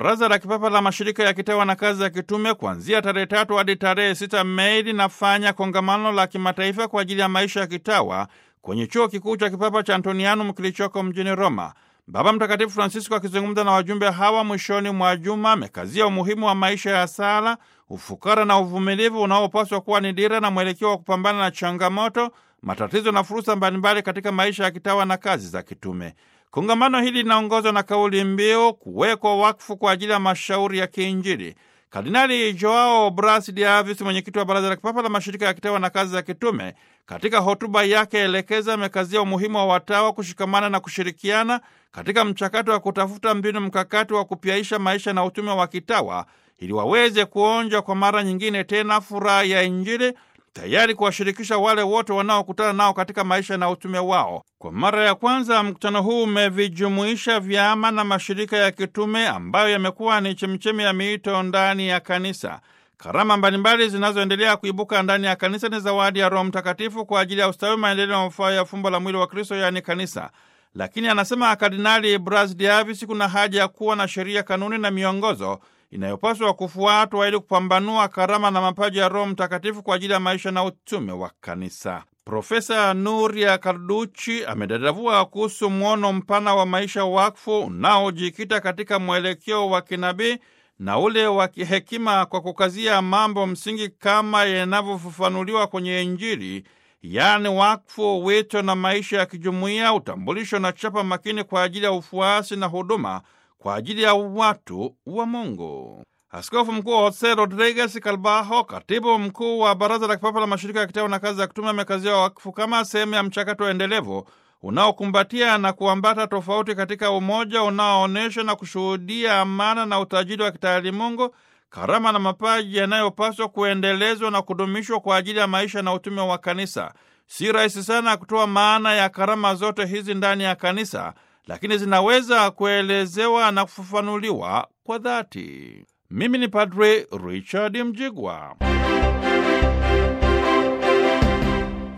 Baraza la Kipapa la Mashirika ya Kitawa na Kazi ya Kitume kuanzia tarehe tatu hadi tarehe sita Mei linafanya kongamano la kimataifa kwa ajili ya maisha ya kitawa kwenye chuo kikuu cha kipapa cha Antonianum kilichoko mjini Roma. Baba Mtakatifu Francisco akizungumza na wajumbe hawa mwishoni mwa juma amekazia umuhimu wa maisha ya sala, ufukara na uvumilivu unaopaswa kuwa ni dira na mwelekeo wa kupambana na changamoto, matatizo na fursa mbalimbali katika maisha ya kitawa na kazi za kitume. Kongamano hili linaongozwa na kauli mbiu kuwekwa wakfu kwa ajili ya mashauri ya kiinjili. Kardinali Joao Bras de Avis, mwenyekiti wa Baraza la Kipapa la Mashirika ya Kitawa na Kazi za Kitume, katika hotuba yake elekeza amekazia umuhimu wa watawa kushikamana na kushirikiana katika mchakato wa kutafuta mbinu mkakati wa kupyaisha maisha na utume wa kitawa ili waweze kuonja kwa mara nyingine tena furaha ya Injili, tayari kuwashirikisha wale wote wanaokutana nao katika maisha na utume wao. Kwa mara ya kwanza mkutano huu umevijumuisha vyama na mashirika ya kitume ambayo yamekuwa ni chemchemi ya miito ndani ya kanisa. Karama mbalimbali zinazoendelea kuibuka ndani ya kanisa ni zawadi ya Roho Mtakatifu kwa ajili ya ustawi, maendeleo na mafao ya fumbo la mwili wa Kristo, yaani kanisa. Lakini anasema Kardinali Bras de Avis, kuna haja ya kuwa na sheria, kanuni na miongozo inayopaswa kufuatwa ili kupambanua karama na mapaji ya Roho Mtakatifu kwa ajili ya maisha na utume wa kanisa. Profesa Nuria Karduchi amedadavua kuhusu mwono mpana wa maisha wakfu unaojikita katika mwelekeo wa kinabii na ule wa kihekima kwa kukazia mambo msingi kama yanavyofafanuliwa kwenye Injili, yaani wakfu, wito na maisha ya kijumuiya, utambulisho na chapa makini kwa ajili ya ufuasi na huduma kwa ajili ya watu wa Mungu. Askofu Mkuu Jose Rodriguez Calbajo, katibu mkuu wa Baraza la Kipapa la Mashirika ya Kitawa na Kazi za Kitume, amekazia wakfu kama sehemu ya mchakato endelevu unaokumbatia na kuambata tofauti katika umoja unaoonyesha na kushuhudia amana na utajiri wa kitaalimungu, karama na mapaji yanayopaswa kuendelezwa na kudumishwa kwa ajili ya maisha na utume wa kanisa. Si rahisi sana kutoa maana ya karama zote hizi ndani ya kanisa, lakini zinaweza kuelezewa na kufafanuliwa kwa dhati. Mimi ni Padre Richard Mjigwa.